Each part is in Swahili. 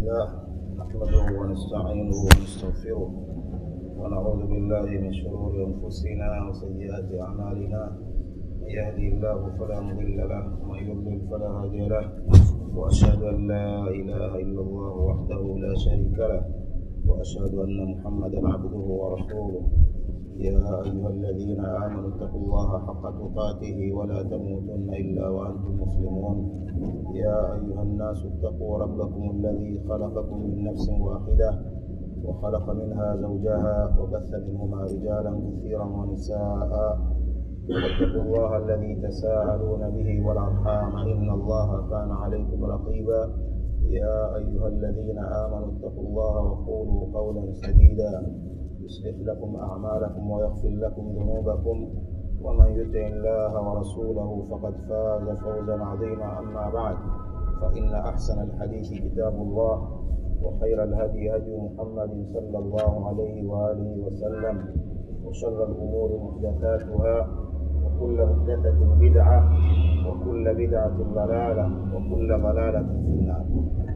لله نحمده ونستعينه ونستغفره ونعوذ بالله من شرور انفسنا وسيئات اعمالنا من يهدي الله فلا مضل له ومن يضلل فلا هادي له واشهد ان لا اله الا الله وحده لا شريك له واشهد ان محمدا عبده ورسوله يا ايها الذين امنوا اتقوا الله حق تقاته ولا تموتن الا وانتم مسلمون يا ايها الناس اتقوا ربكم الذي خلقكم من نفس واحده وخلق منها زوجها وبث منهما رجالا كثيرا ونساء واتقوا الله الذي تساءلون به والارحام ان الله كان عليكم رقيبا يا ايها الذين امنوا اتقوا الله وقولوا قولا سديدا يصلح لكم اعمالكم ويغفر لكم ذنوبكم ومن يطع الله ورسوله فقد فاز فوزا عظيما اما بعد فان احسن الحديث كتاب الله وخير الهدي هدي محمد صلى الله عليه واله وسلم وشر الامور محدثاتها وكل محدثه بدعه وكل بدعه ضلاله وكل ضلاله في النار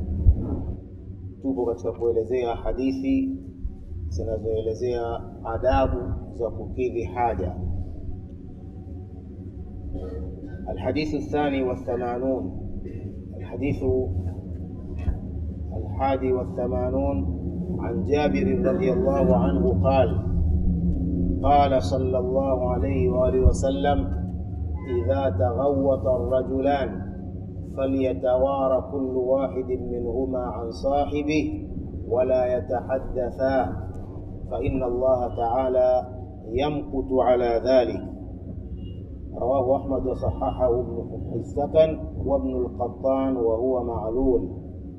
tupo katika kuelezea hadithi zinazoelezea adabu za kukidhi haja الحديث الثاني والثمانون الحديث الحادي والثمانون عن جابر رضي الله عنه قال قال صلى الله عليه وآله وسلم إذا تغوط الرجلان فليتوارى كل واحد منهما عن صاحبه ولا يتحدثا فإن الله تعالى يمقت على ذلك رواه أحمد وصححه ابن السكن وابن القطان وهو معلول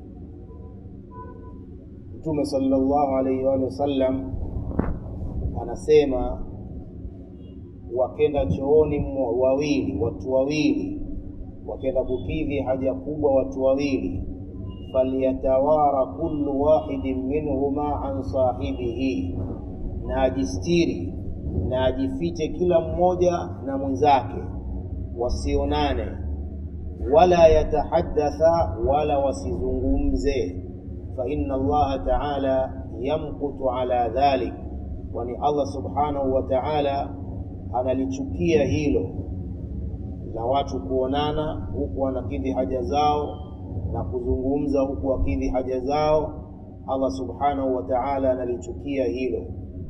Mtume sallallahu alaihi wa sallam anasema wakenda chooni wawili, watu wawili wakenda kukidhi haja kubwa, watu wawili, falyatawara kullu wahidin minhuma an sahibihi, na ajistiri na ajifiche kila mmoja na mwenzake, wasionane wala yatahaddatha, wala wasizungumze فإن الله تعالى يمقت على ذلك kwani Allah subhanahu wa ta'ala analichukia hilo la watu kuonana huku wanakidhi haja zao na kuzungumza huku wakidhi haja zao. Allah subhanahu wa ta'ala analichukia hilo.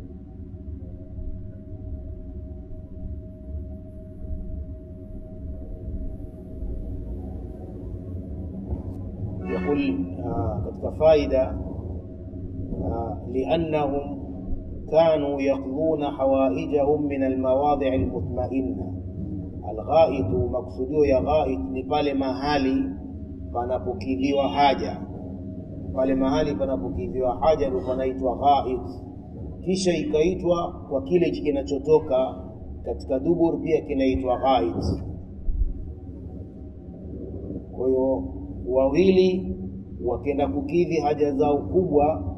يقول katika faida liannahum kanu yaqduna hawaijahum min almawadhi almutmainna alghaitu maksudio ya ghait ni pale mahali panapokidhiwa haja pale mahali panapokidhiwa haja ndio panaitwa ghait kisha ikaitwa kwa kile kinachotoka katika dubur pia kinaitwa ghait kwa hiyo wawili wakenda kukidhi haja zao kubwa,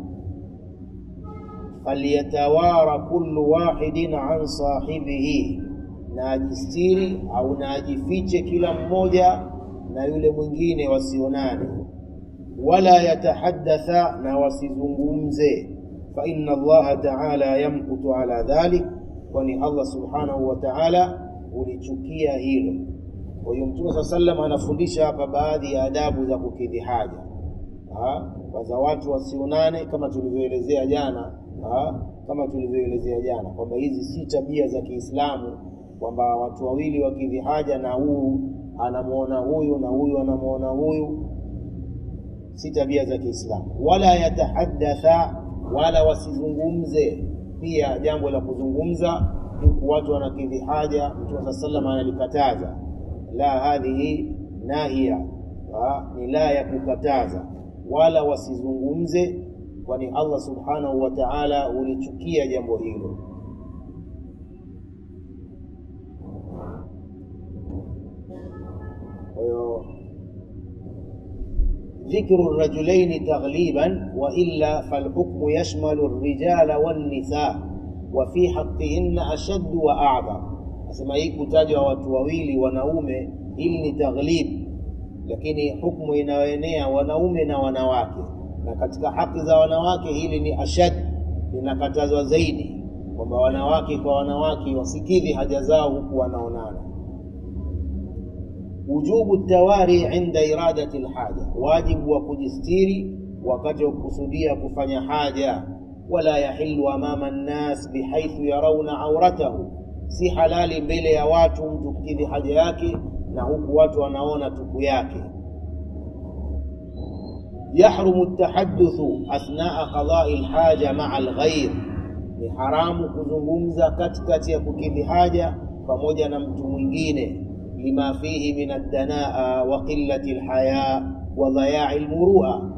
falyatawara kullu wahidin an sahibihi, na ajistiri au na ajifiche kila mmoja na yule mwingine wasionane, wala yatahaddatha, na wasizungumze. Fa inna Allaha ta'ala yamkutu ala dhalik, kwani Allah subhanahu wa ta'ala ulichukia hilo. Kwa hiyo Mtume saa sallam anafundisha hapa baadhi ya adabu za kukidhi haja kwanza watu wasionane kama tulivyoelezea jana ha? kama tulivyoelezea jana kwamba hizi si tabia za Kiislamu kwamba watu wawili wakidhi haja na huyu anamwona huyu na huyu anamwona huyu, si tabia za Kiislamu. Wala yatahaddatha, wala wasizungumze. Pia jambo la kuzungumza huku watu wanakidhi haja, Mtume saa sallam analikataza. La, hadhihi nahia, ni la ya kukataza wala wasizungumze, kwani Allah subhanahu wa ta'ala ulichukia jambo hilo. Kwa hiyo dhikru rajulaini taghliban wa illa falhukmu yashmalu rijala wannisa wa fi haqqihinna ashaddu wa a'dham. Nasema hii kutajwa watu wawili wanaume, hili ni taghlib lakini hukumu inayoenea wanaume na wanawake na katika haki za wanawake hili ni ashad linakatazwa zaidi kwamba wanawake kwa wanawake wasikidhi haja zao huku wanaonana wujubu tawari inda iradati lhaja wajibu wa kujistiri wakati wa kukusudia kufanya haja wala yahilu amama nnas bihaithu yarauna auratahu si halali mbele ya watu mtu kukidhi haja yake na huku watu wanaona tupu yake yahrumu ltahaduthu athnaa qadai lhaja maa lghair ni haramu kuzungumza katikati ya kukidhi haja pamoja na mtu mwingine lima fihi min aldanaa wa qillati lhaya wa dhayai lmurua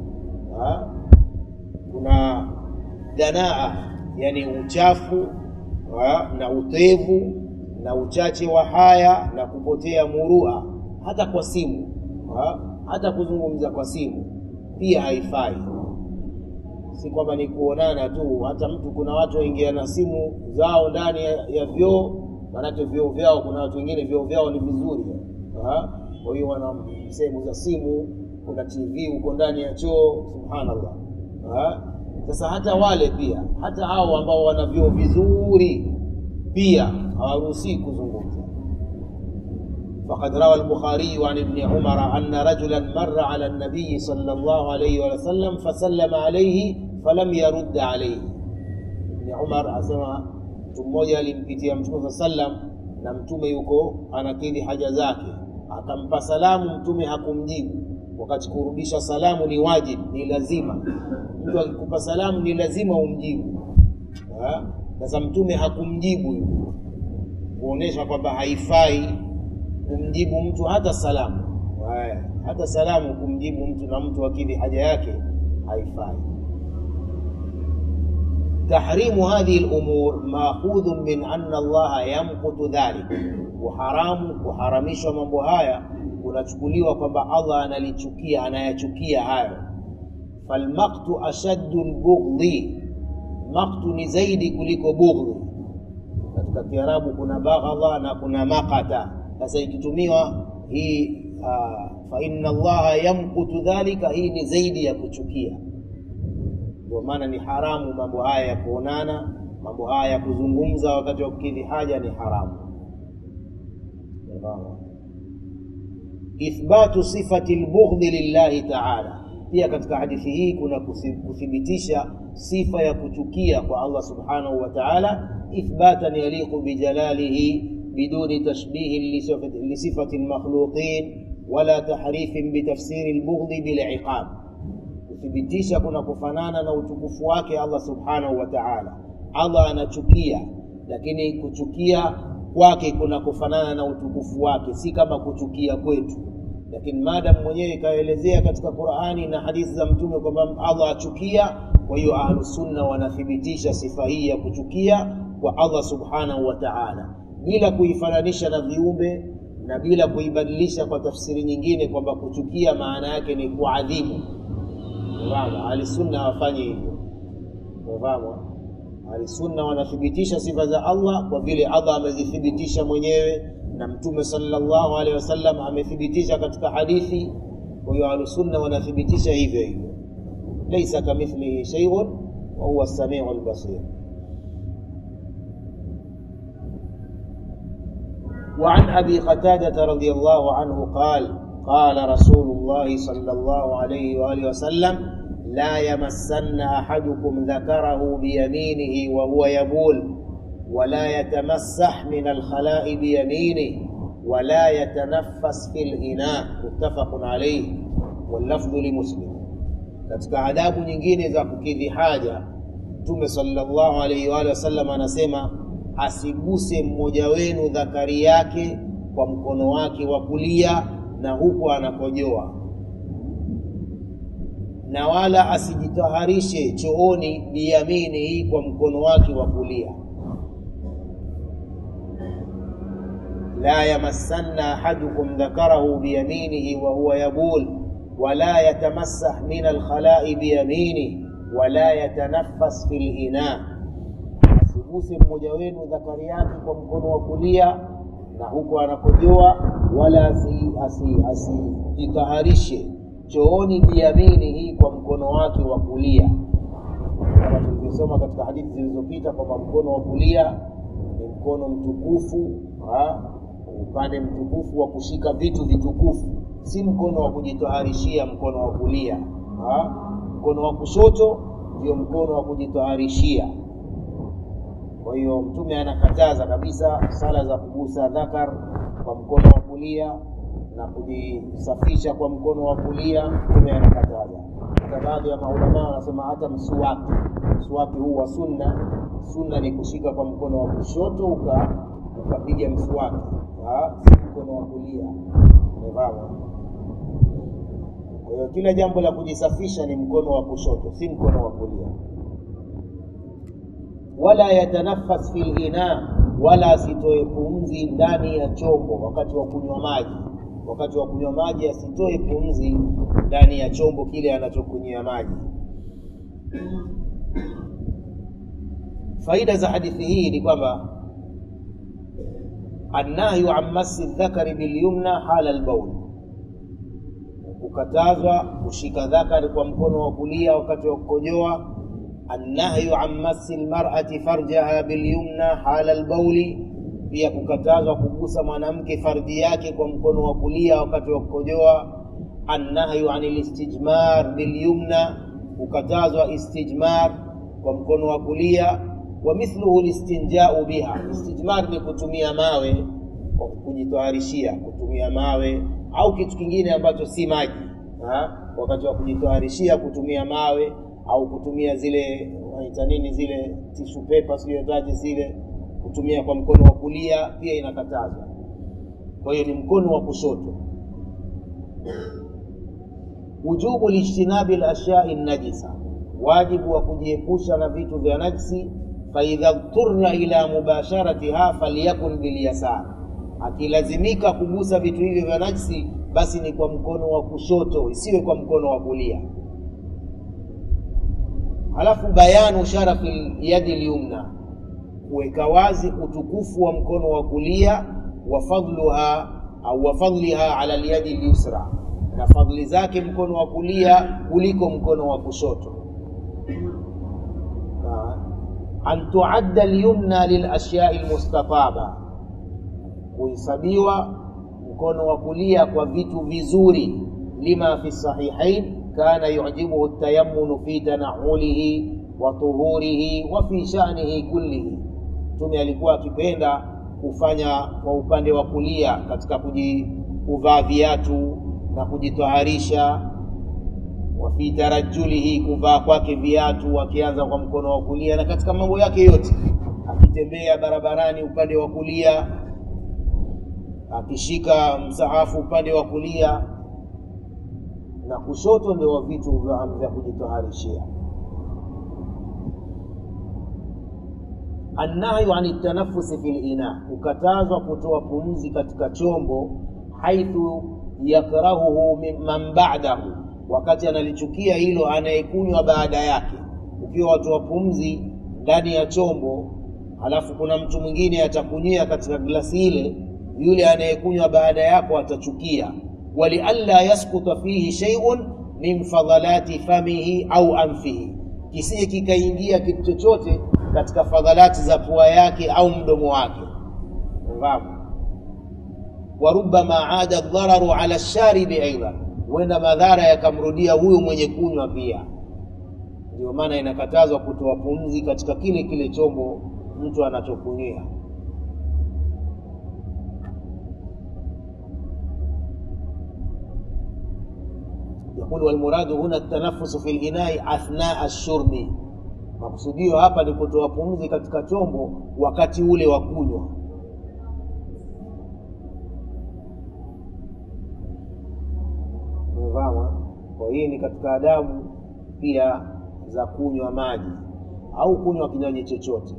kuna danaa yani uchafu ha, na utevu na uchache wa haya na kupotea murua hata kwa simu ha, hata kuzungumza kwa simu pia haifai si kwamba ni kuonana tu hata mtu kuna watu waingia na simu zao ndani ya, ya vyoo maanake vyoo vyao kuna watu wengine vyoo vyao ni vizuri ha? kwa hiyo wana sehemu za simu kuna tv huko ndani ya choo subhanallah ha? sasa hata wale pia hata hao ambao wana vyoo vizuri pia hawaruhusii kuzungumza فقد روى البخاري عن ابن عمر أن رجلا مر على النبي صلى الله عليه وسلم فسلم عليه فلم يرد عليه ابن عمر أسمع mtu mmoja alimpitia mtume saa sallam na mtume yuko anakidhi haja zake akampa salamu mtume hakumjibu wakati kurudisha salamu ni wajib ni lazima mtu akikupa salamu ni lazima umjibu sasa mtume hakumjibu yule kuonyesha kwamba haifai kumjibu mtu hata salamu Haya, hata salamu kumjibu mtu na mtu akidhi haja yake haifai tahrimu hadhihi lumur maakhudhun min anna allaha yamkutu dhalik kuharamu kuharamishwa mambo haya kunachukuliwa kwamba allah analichukia anayachukia hayo falmaktu ashaddu lbughdhi maktu ni zaidi kuliko bughdhi katika kiarabu kuna baghadha na kuna makata sasa ikitumiwa hii uh, fa inna allaha yamkutu dhalika hii ni zaidi ya kuchukia ndio maana ni haramu mambo haya ya kuonana mambo haya ya kuzungumza wakati wa kukidhi haja ni haramu ithbatu sifati lbughdhi lillahi taala pia katika hadithi hii kuna kuthibitisha sifa ya kuchukia kwa allah subhanahu wa taala ithbatan yaliqu bijalalihi biduni tashbihin lisifati lmakhluqin wala tahrifin bitafsiri lbughdhi biliqab kuthibitisha kuna kufanana na utukufu wake allah subhanahu wa taala allah anachukia lakini kuchukia kwake kuna kufanana na utukufu wake si kama kuchukia kwetu lakini maadamu mwenyewe ikaelezea katika qurani na hadithi za mtume kwamba allah achukia kwa hiyo ahlusunna wanathibitisha sifa hii ya kuchukia kwa allah subhanahu wa taala bila kuifananisha na viumbe na bila kuibadilisha kwa tafsiri nyingine kwamba kuchukia maana yake ni kuadhibu fahamu ahlisunna hawafanyi hivyo fahamu ahlisunna wanathibitisha sifa za allah kwa vile allah amezithibitisha mwenyewe na mtume sallallahu alaihi wasallam amethibitisha katika hadithi kwa hiyo ahlusunna wanathibitisha hivyo hivyo laisa kamithlihi sheiun wahuwa samiu lbasir وعن ابي قتاده رضي الله عنه قال قال رسول الله صلى الله عليه واله وسلم لا يمسن احدكم ذكره بيمينه وهو يبول ولا يتمسح من الخلاء بيمينه ولا يتنفس في الإناء متفق عليه واللفظ لمسلم katika adabu nyingine za kukidhi haja mtume sallallahu alaihi wa wasallam anasema asiguse mmoja wenu dhakari yake kwa mkono wake wa kulia na huku anakojoa na wala asijitaharishe chooni biyaminihi kwa mkono wake wa kulia لا يمسن أحدكم ذكره بيمينه وهو يبول ولا يتمسح من الخلاء بيمينه ولا يتنفس في الإناء asiguse mmoja wenu dhakari yake kwa mkono wa kulia na huku anakojoa wala asijitaharishe chooni biyaminihi kwa mkono wake wa kulia kama tulivyosoma katika hadithi zilizopita kwamba mkono wa kulia ni mkono mtukufu ha? upande mtukufu wa kushika vitu vitukufu si mkono wa kujitoharishia mkono wa kulia ha? mkono wa kushoto ndio mkono wa kujitoharishia kwa hiyo mtume anakataza kabisa sala za kugusa dhakar kwa mkono wa kulia na kujisafisha kwa mkono wa kulia mtume anakataza hata baadhi ya maulamaa wanasema hata mswaki mswaki huu wa sunna sunna ni kushika kwa mkono wa kushoto uka ukapiga mswaki si mkono wa kulia umefahamu kwa hiyo kila jambo la kujisafisha ni mkono wa kushoto si mkono wa kulia wala yatanafas fi lina wala asitoe pumzi ndani ya chombo wakati wa kunywa maji wakati wa kunywa maji asitoe pumzi ndani ya chombo kile anachokunywia maji faida za hadithi hii ni kwamba annahyu an masi dhakari bilyumna hala lbaul kukatazwa kushika dhakari kwa mkono wa kulia wakati wa kukojoa annahyu an masi lmarati farjaha bilyumna hala lbauli pia kukatazwa kugusa mwanamke fardhi yake kwa mkono wa kulia wakati wa kukojoa annahyu an listijmar bilyumna kukatazwa istijmar kwa mkono wa kulia wa mithluhu listinjau biha istijmar ni kutumia mawe kwa kujitoharishia kutumia mawe au kitu kingine ambacho si maji ha? wakati wa kujitoharishia kutumia mawe au kutumia zile wanaita nini zile tishu pepa siyotaje zile kutumia kwa mkono wa kulia pia inakatazwa kwa hiyo ni mkono wa kushoto wujubu lijtinabi lashyai najisa wajibu wa kujiepusha na vitu vya najsi faidha dhturna ila mubasharatiha falyakun bilyasar akilazimika kugusa vitu hivyo vya najsi basi ni kwa mkono wa kushoto isiwe kwa mkono wa kulia halafu bayanu sharafi yadi lyumna kuweka wazi utukufu wa mkono wa kulia wa fadluha au wa fadliha ala lyadi lyusra na fadhili zake mkono wa kulia kuliko mkono wa kushoto an tuadda lyumna lilashyai lmustataba kuhesabiwa mkono wa kulia kwa vitu vizuri lima fi sahihain kana yujibuhu tayamunu fi tanaulihi wa tuhurihi wa fi shanihi kullihi mtume alikuwa akipenda kufanya kwa upande wa kulia katika kuvaa viatu na kujitaharisha wa fi tarajulihi kuvaa kwake viatu akianza kwa mkono wa kulia na katika mambo yake yote akitembea barabarani upande wa kulia akishika msahafu upande wa kulia na kushoto ndio wa vitu vya kujitaharishia annahyu ani tanafusi fi lina kukatazwa kutoa pumzi katika chombo haithu yakrahuhu man ba'dahu wakati analichukia hilo anayekunywa baada yake ukiwa watoa pumzi ndani ya chombo halafu kuna mtu mwingine atakunywia katika glasi ile yule anayekunywa baada yako atachukia walialla yaskuta fihi sheiun min fadhalati famihi au anfihi kisije kikaingia kitu chochote katika fadhalati za pua yake au mdomo wake fahamu warubama ada dhararu ala sharibi aidan huenda madhara yakamrudia huyu mwenye kunywa pia ndio maana inakatazwa kutoa pumzi katika kile kile chombo mtu anachokunywia يقول والمراد هنا التنفس في الإناء أثناء الشرب makusudio hapa ni kutoa pumzi katika chombo wakati ule wa kunywa umevama kwa hii ni katika adabu pia za kunywa maji au kunywa kinywaji chochote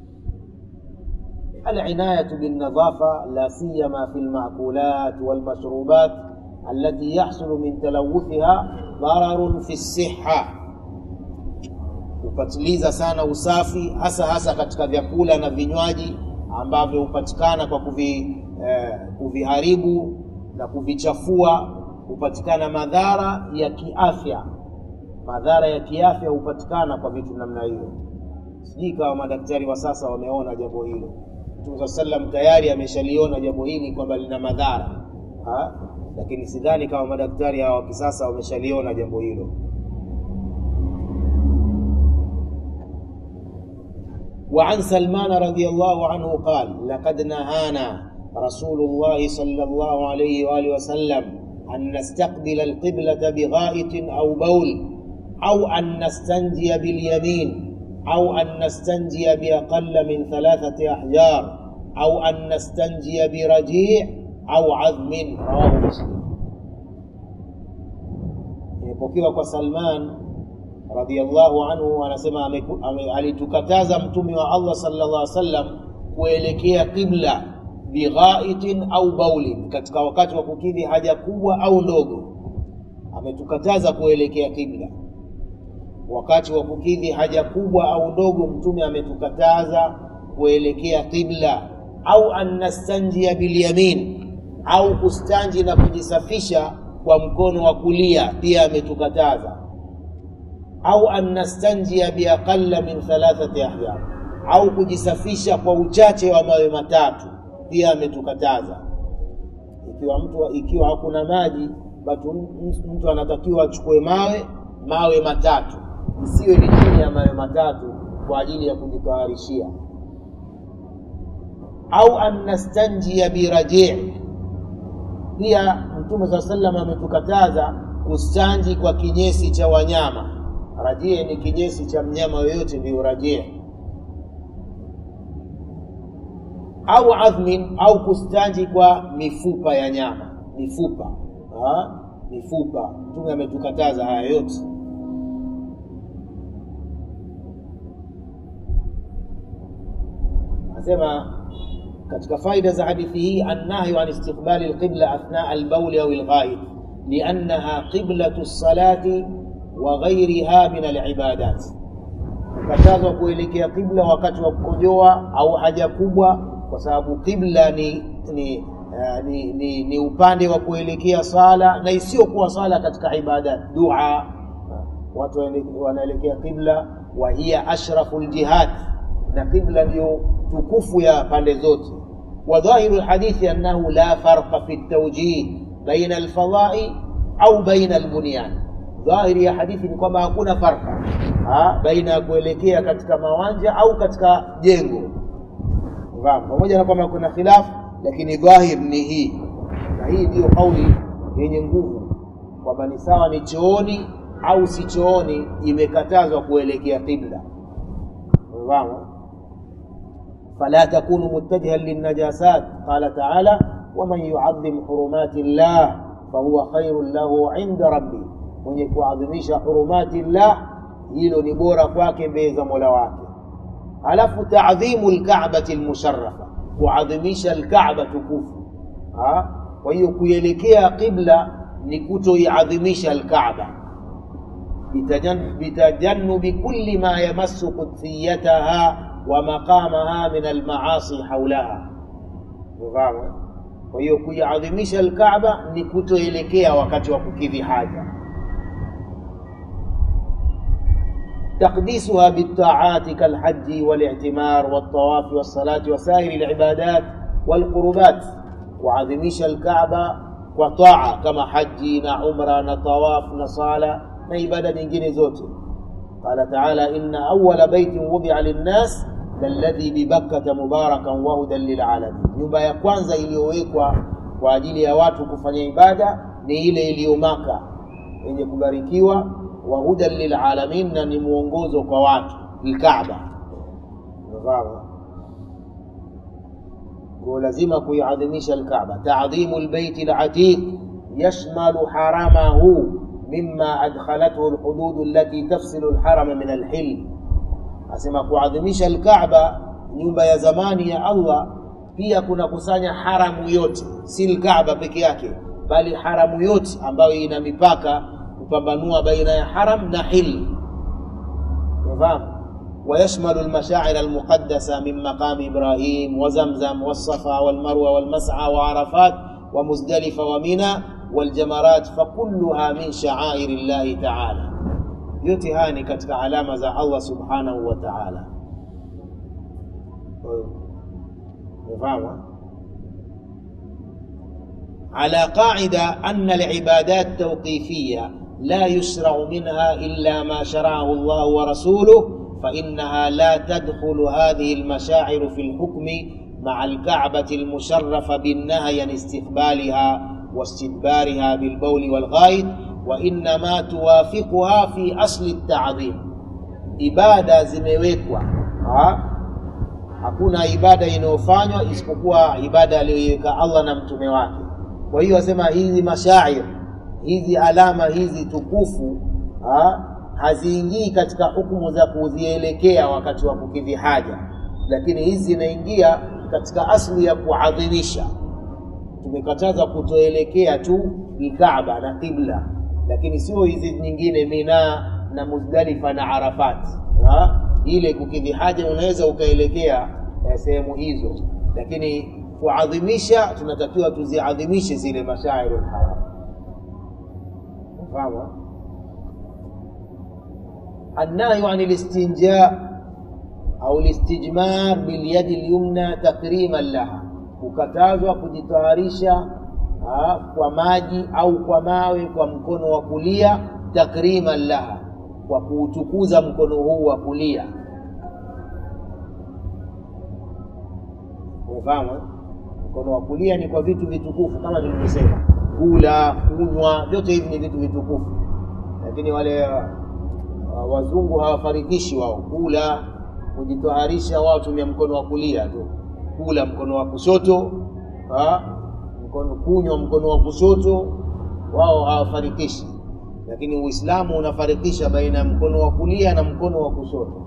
العناية بالنظافة لا سيما في المأكولات والمشروبات التي يحصل من تلوثها ضرر في الصحة kupatiliza sana usafi hasa hasa katika vyakula na vinywaji ambavyo hupatikana kwa kuvi, eh, kuviharibu na kuvichafua hupatikana madhara ya kiafya madhara ya kiafya hupatikana kwa vitu namna hiyo sijui kama madaktari wa sasa wameona jambo hilo mtume saa salam tayari ameshaliona jambo hili kwamba lina madhara ha? lakini sidhani kama madaktari hawa wa kisasa wameshaliona jambo hilo وعن سلمان رضي الله عنه قال لقد نهانا رسول الله صلى الله عليه وآله وسلم أن نستقبل القبلة بغائط أو بول أو أن نستنجي باليمين أو أن نستنجي بأقل من ثلاثة أحجار أو أن نستنجي برجيع أو عظم رواه مسلم imepokewa kwa salman radiallahu anhu anasema ameku- ame- alitukataza mtume wa allah sallallahu alaihi wasallam kuelekea qibla bighaitin au baulin katika wakati wa kukidhi haja kubwa au ndogo ametukataza kuelekea qibla wakati wa kukidhi haja kubwa au ndogo mtume ametukataza kuelekea qibla au an nastanjia bilyamin au kustanji na kujisafisha kwa mkono wa kulia pia ametukataza au an nastanjia biaqalla min thalathati ahjar au kujisafisha kwa uchache wa mawe matatu pia ametukataza ikiwa mtu ikiwa hakuna maji basi mtu- mtu anatakiwa achukue mawe mawe matatu isiwe ni chini ya mawe matatu kwa ajili ya kujitaharishia au an nastanjia birajii pia mtume saa salam ametukataza kustanji kwa kinyesi cha wanyama rajie ni kinyesi cha mnyama yoyote ndio rajie au adhmin au kustanji kwa mifupa ya nyama mifupa ha? mifupa mtume ametukataza haya yote anasema katika faida za hadithi hii annahyu an istiqbali alqibla athnaa albauli au alghaid liannaha qiblatu lsalati wa ghairiha min alibadat kukatazwa kuelekea qibla wakati wa kukojoa au haja kubwa kwa sababu qibla ni ni, uh, ni, ni, ni upande wa kuelekea sala na isiyokuwa sala katika ibadat dua watu waele- wanaelekea qibla wa hiya ashrafu ljihad na qibla ndio tukufu ya pande zote wadhahiru lhadithi annahu la farqa fi ltaujih baina alfadai au baina albunyan dhahiri ya hadithi ni kwamba hakuna farqa ha, baina ya kuelekea katika mawanja au katika jengo Unafahamu? pamoja na kwamba kuna khilafu lakini dhahir ni hii na hii ndiyo kauli yenye nguvu kwamba ni sawa ni chooni au si chooni imekatazwa kuelekea qibla Unafahamu? فلا تكونوا متجها للنجاسات قال تعالى ومن يعظم حرمات الله فهو خير له عند ربه mwenye kuadhimisha hurumati llah hilo ni bora kwake mbele za mola wake alafu taadhimu lkabati lmusharafa kuadhimisha lkaba tukufu Ha? kwa hiyo kuelekea qibla ni kutoiadhimisha lkaba bitajan- bitajannubi kulli ma yamassu qudsiyataha wa maqamaha min almaasi haulaha Unafahamu, eh? kwa hiyo kuiadhimisha alkaaba ni kutoelekea wakati wa kukidhi haja تقديسها بالطاعات كالحج والاعتمار والطواف والصلاة وسائر العبادات والقربات وعظميش الكعبة وطاعة كما حج عمرة طواف صلاة عبادة nyingine zote قال تعالى إن أول بيت وضع للناس للذي ببكة مباركا وهدى للعالمين nyumba ya kwanza iliyowekwa kwa ajili ya watu kufanya ibada ni ile iliyo Maka yenye kubarikiwa wa hudan lilalamin na ni mwongozo kwa watu lkaaba unafahamu kwa lazima kuiadhimisha alkaaba taadhimu lbeiti latiq yashmalu haramahu mima adkhalathu lhudud allati tafsilu lharama min alhil asema kuadhimisha alkaaba nyumba ya zamani ya allah pia kuna kusanya haramu yote si lkaaba peke yake bali haramu yote ambayo ina mipaka kupambanua baina ya haram na hil unafahamu ويشمل المشاعر المقدسة من مقام إبراهيم وزمزم والصفا والمروة والمسعى وعرفات ومزدلفة ومنى والجمرات فكلها من شعائر الله تعالى yote haya ni katika alama za Allah subhanahu wa ta'ala umefahamu على قاعدة أن العبادات توقيفية لا يشرع منها إلا ما شرعه الله ورسوله فإنها لا تدخل هذه المشاعر في الحكم مع الكعبة المشرفة بالنهي عن استقبالها واستدبارها بالبول والغائط وإنما توافقها في أصل التعظيم ibada zimewekwa ha? hakuna ibada inayofanywa isipokuwa ibada aliyoiweka Allah na mtume wake kwa hiyo asema hizi mashair hizi alama hizi tukufu ha? haziingii katika hukumu za kuzielekea wakati wa kukidhi haja lakini hizi zinaingia katika asli ya kuadhimisha tumekataza kutoelekea tu Kaaba na qibla lakini sio hizi nyingine Mina na Muzdalifa na Arafat ha? ile kukidhi haja unaweza ukaelekea eh, sehemu hizo lakini kuadhimisha tunatakiwa tuziadhimishe zile mashairul haram fahamu النهي عن الاستنجاء au listijmar bilyadi lyumna takriman laha, kukatazwa kujitaharisha kwa maji au kwa mawe kwa mkono wa kulia, takriman laha, kwa kuutukuza mkono huu wa kulia. Umefahamu? Mkono wa kulia ni kwa vitu vitukufu kama tulivyosema, kula, kunywa, vyote hivi ni vitu vitukufu, lakini wale uh, wazungu hawafarikishi wao kula kujitoharisha wao tumia mkono wa kulia tu, kula mkono wa kushoto ha? mkono kunywa mkono wa kushoto, wao hawafarikishi. Lakini Uislamu unafarikisha baina ya mkono wa kulia na mkono wa kushoto.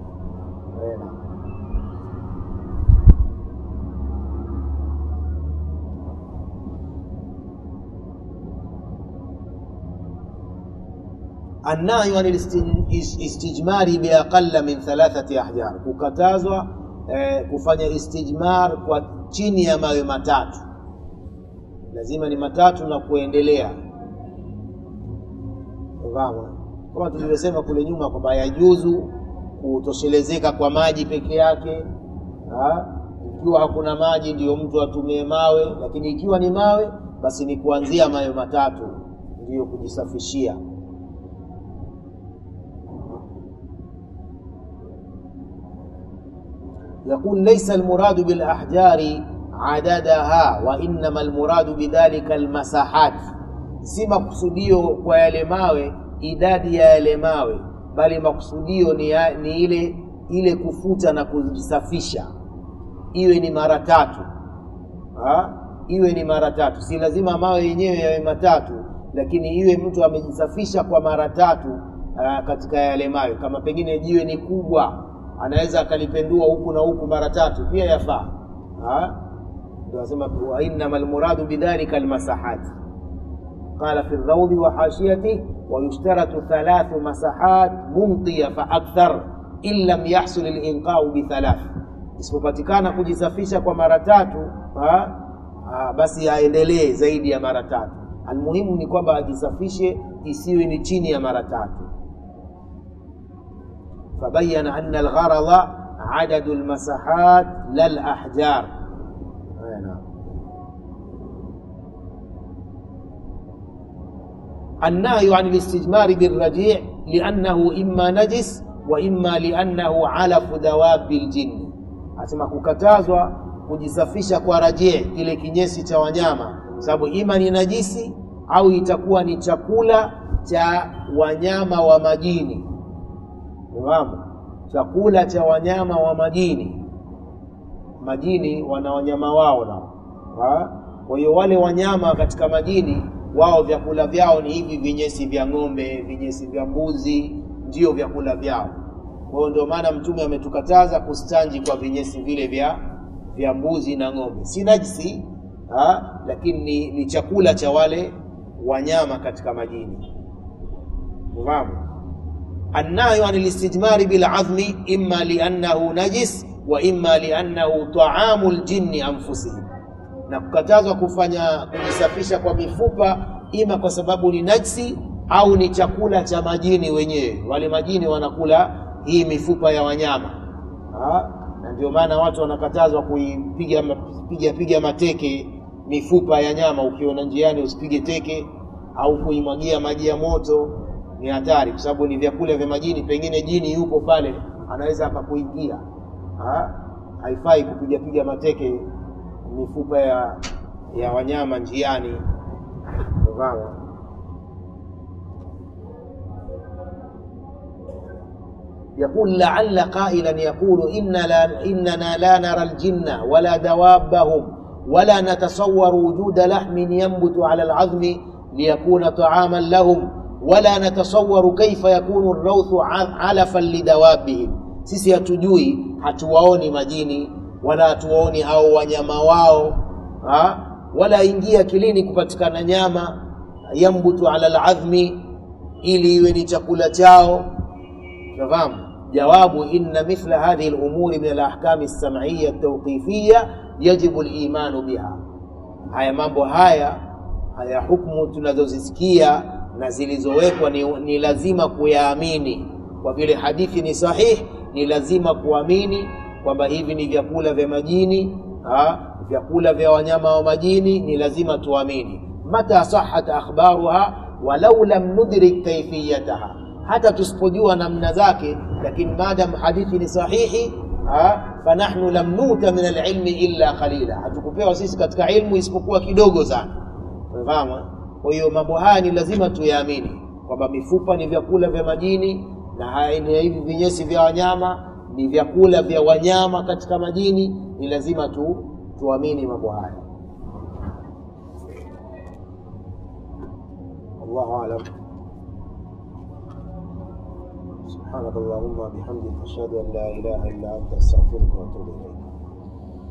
annahyu an istijmari biaqalla min thalathati ahjar, kukatazwa eh, kufanya istijmar kwa chini ya mawe matatu, lazima ni matatu na kuendelea. Fahamu kama tulivyosema kule nyuma kwamba yajuzu kutoshelezeka kwa maji peke yake ha? Ikiwa hakuna maji ndiyo mtu atumie mawe, lakini ikiwa ni mawe basi ni kuanzia mawe matatu ndiyo kujisafishia. يقول ليس المراد بالأحجار عددها وإنما المراد بذلك المساحات si makusudio kwa yale mawe idadi ya yale mawe bali makusudio ni, ya, ni ile ile kufuta na kujisafisha iwe ni mara tatu ha? iwe ni mara tatu si lazima mawe yenyewe yawe matatu lakini iwe mtu amejisafisha kwa mara tatu uh, katika yale mawe kama pengine jiwe ni kubwa anaweza akalipendua huku na huku mara tatu pia yafaa ndio anasema wa innama almuradu bidhalika almasahat qala fi rawdi wa hashiyati wa yushtaratu thalathu masahat mumtiya fa akthar in lam yahsul alinqau bi thalath isipopatikana kujisafisha kwa mara tatu ha? Ha, basi aendelee zaidi ya mara tatu almuhimu ni kwamba ajisafishe isiwe ni chini ya mara tatu فبين أن الغرض عدد المساحات لا الأحجار النهي عن الاستجمار بالرجيع لأنه إما نجس وإما لأنه علف دواب الجن asema kukatazwa kujisafisha kwa rajii kile kinyesi cha wanyama sababu ima ni najisi au itakuwa ni chakula cha wanyama wa majini Unafahamu? Chakula cha wanyama wa majini. Majini wana wanyama wao nao. Kwa hiyo wale wanyama katika majini wao vyakula vyao ni hivi vinyesi vya ng'ombe, vinyesi vya mbuzi, ndio vyakula vyao. Kwa hiyo ndio maana Mtume ametukataza kustanji kwa vinyesi vile vya vya mbuzi na ng'ombe. Si najisi, ha? lakini ni, ni chakula cha wale wanyama katika majini. Unafahamu? النهي عن الاستجمار بالعظم إما لأنه نجس وإما لأنه طعام الجن أنفسهم na kukatazwa kufanya kujisafisha kwa mifupa ima kwa sababu ni najsi au ni chakula cha majini wenyewe. Wale majini wanakula hii mifupa ya wanyama ha? na ndio maana watu wanakatazwa kuipiga piga piga mateke mifupa ya nyama. Ukiona njiani usipige teke au kuimwagia maji ya moto, ni hatari, kwa sababu ni vyakula vya majini. Pengine jini yuko pale, anaweza akakuingia. Haifai kupiga piga mateke mifupa ya ya wanyama njiani. Unafahamu? يقول لعل قائلا يقول إن لا إننا لا نرى الجن ولا دوابهم ولا نتصور وجود لحم ينبت على العظم ليكون طعاما لهم ولا نتصور كيف يكون الروث علفا لدوابهم sisi hatujui hatuwaoni majini wala hatuwaoni hao wanyama wao ha? wala ingia akilini kupatikana nyama yambutu ala ladhmi ili iwe ni chakula chao nafahamu jawabu inna mithla hadhihi lumuri min alahkami lsamaiya altawqifiya yajibu limanu biha haya mambo haya haya hukmu tunazozisikia na zilizowekwa ni, ni lazima kuyaamini kwa vile hadithi ni sahihi ni lazima kuamini kwamba hivi ni vyakula vya majini ha? vyakula vya wanyama wa majini ni lazima tuamini mata sahat akhbaruha walau lam nudrik kaifiyataha hata tusipojua namna zake lakini madam hadithi ni sahihi ha? fanahnu lam nuta min alilmi illa qalila hatukupewa sisi katika ilmu isipokuwa kidogo sana umefahamu kwa hiyo mambo haya ni lazima tuyaamini kwamba mifupa ni vyakula vya majini na haya ni hivi vinyesi vya wanyama ni vyakula vya wanyama katika majini ni lazima tu tuamini mambo haya wallahu alam سبحانك اللهم وبحمدك أشهد أن لا إله إلا أنت أستغفرك وأتوب إليك